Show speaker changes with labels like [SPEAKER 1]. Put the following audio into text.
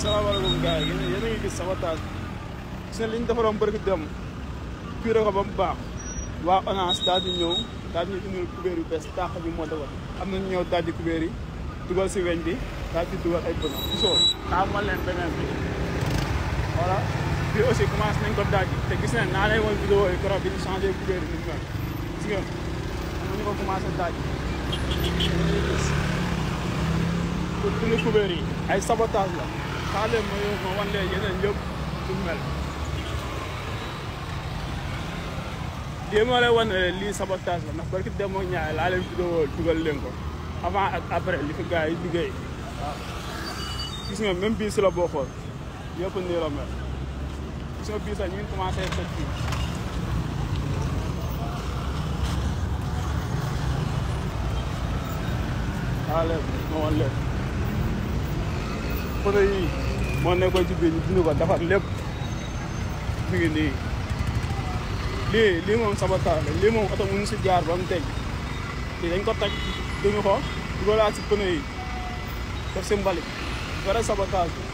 [SPEAKER 1] salaamaaleykum gars yi yéen a yéen a ngi gis sabotage gis nga li ñu defaroon bëri dem curé ko ba mu baax waa ONAS daal di ñëw daal di indil kubéer yu bees tàq bi moo defoon am nañu ñëw daal di kubéer yi dugal si weñ bi daal di dugal ay bëna gisoo xaamal leen beneen bi voilà bii aussi commencé nañ ko daaj te gis nañ naa lay woon vidéo yi keroog bi ñu changé kubéer yi ni mu mel gis nga am nañu ko commencé daaj gis pour dindi kubéer yi ay sabotage la xaar leen ma yow ma wan leen yeneen yëpp du mel lii moo lay wan ne lii sabotage la ndax barki dem ak ñaay laa leen vidéo dugal leen ko avant ak après li fi gars yi liggéey waaw gis nga même bii si la boo xool yëpp nii la mel gis nga bii sax ñu ngi commencé tëj fii xaar leen ma wan leen photo yi moo nekkoon ci biir ñu dindi ko defar lépp mi ngi nii lii lii moom sabotage la lii moom oto mënu si jaar ba mu teg lii dañ ko teg duñu ko dugalaat si pneu yi def si mbalit vrai sabotage bi